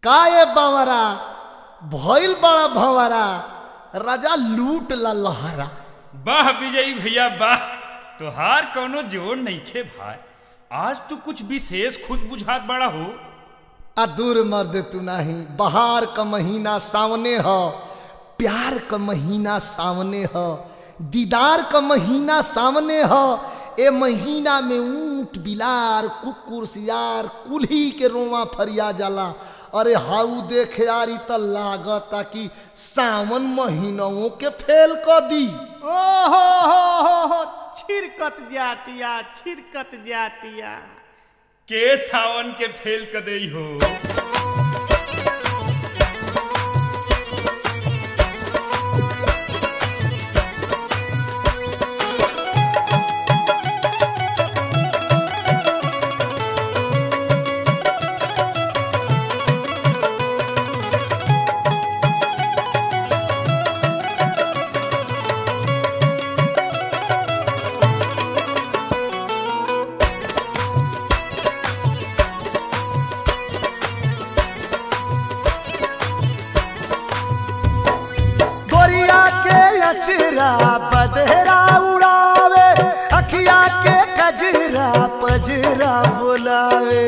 काए बावरा भइल बड़ा भंवरा राजा लूट ला लहरा वाह विजयी भैया वाह तोहार कौनो जोर नइखे भाई आज तू कुछ विशेष खुश बुझात बड़ा हो आ दूर मर्द तू नहीं बहार का महीना सामने ह प्यार का महीना सामने ह दीदार का महीना सामने ह ए महीना में ऊंट बिलार कुकुर सियार कुल्ही के रोवा फरिया जाला अरे हाउ देख यारी त लागता कि सावन महीनों के फेल क दी ओहो हो हो हो छिरकत जातिया छिरकत जातिया के सावन के फेल क दई हो गोरिया के अचरा बदहरा उड़ावे अखिया के कजरा पजरा बुलावे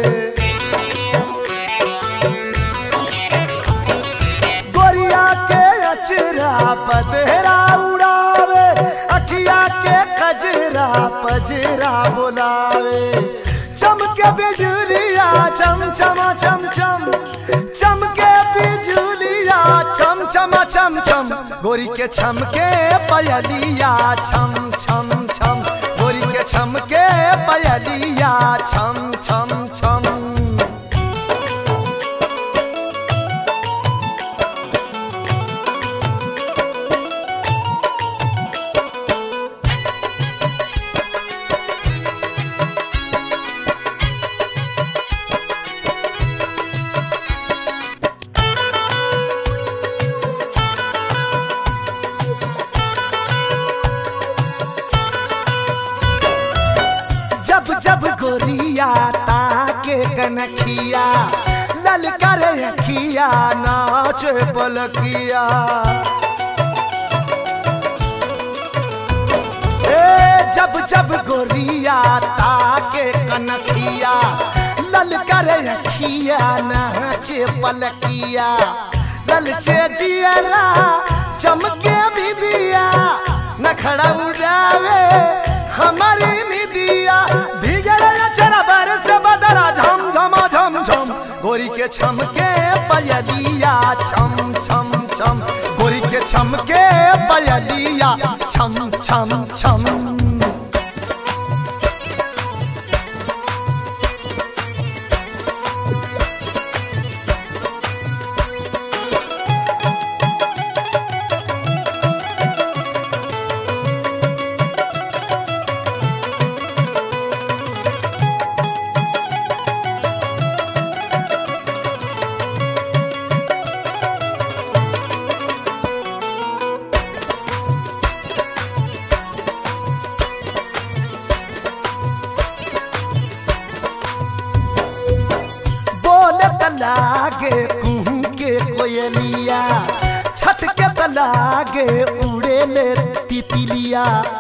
गोरिया के अचरा बदहरा उड़ावे अखिया के कजरा पजरा बुलावे चमके बिजुलिया चम चमा चम चम चमके बिजुलिया चम चमा चम चम गोरी के छमके पयलिया छम छम छम गोरी के छमके पयलिया छम छम छम जब जब गोरिया ताके कनखिया ललकर अखिया नाच पलकिया ए जब जब गोरिया ताके कनखिया ललकर अखिया नाच पलकिया ललचे जियरा चमके बिबिया नखड़ा उड़ावे हमारी निदिया भीगल चरा बरस बदरा झम झमा झम झम गोरी के छमके पयलिया छम छम छम गोरी के छमके पयलिया छम छम छम बोले तलागे कुहू के कोयलिया छठ के तलागे उड़े ले तितलिया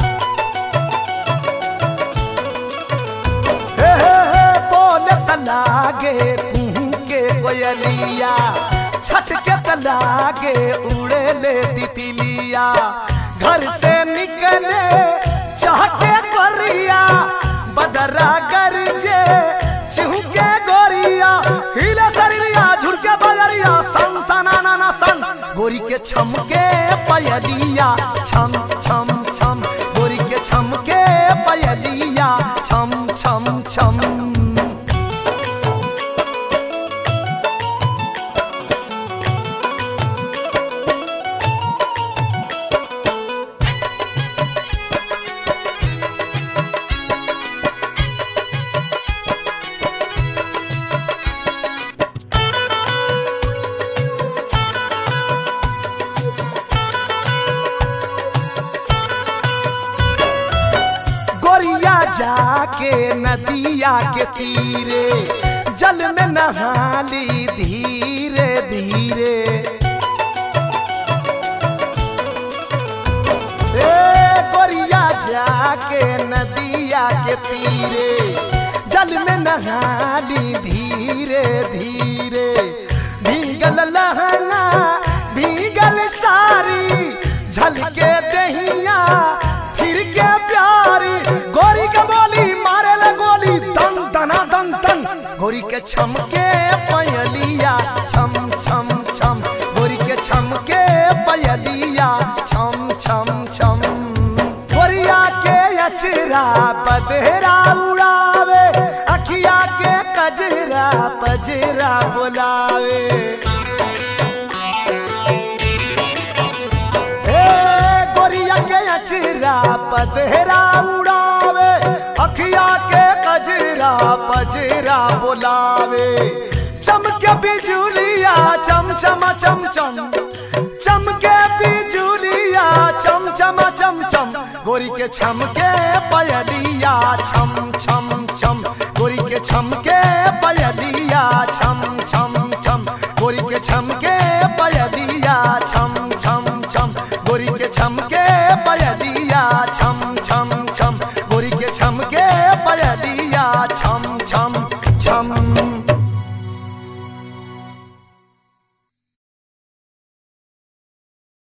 हे हे हे बोले तलागे कुहू के कोयलिया छठ के तलागे उड़े ले तितलिया घर से निकले चाह के गोरिया बदरा गरजे चिहुके गोरिया हिले शरीरिया झुरके बजरिया सन सना ना ना सन गोरी के छमके पयलिया छम छम छम गोरी के छमके पयलिया छम छम छम गोरिया जाके नदिया के तीरे जल में नहाली धीरे धीरे ए गोरिया जाके नदिया के तीरे जल में नहाली धीरे धीरे भीगल लहंगा भीगल सारी झलके दहिया फिर के प्यारी गोरी के बोली मारे ले गोली दन दना दन दन गोरी के छमके पयलिया छम छम छम गोरी के छमके पयलिया छम छम छम गोरिया के अचरा पधरा उड़ावे अखिया के कजरा पजरा बुलावे ए गोरिया के अचरा पधरा उड़ावे अखिया के कजरा पजरा बुलावे चमके बिजुलिया चम चम चम चम चमके बिजुलिया चम चम चम चम गोरी के छमके पयलिया छम छम छम गोरी के छमके पयलिया छम छम छम गोरी के छमके पयलिया छम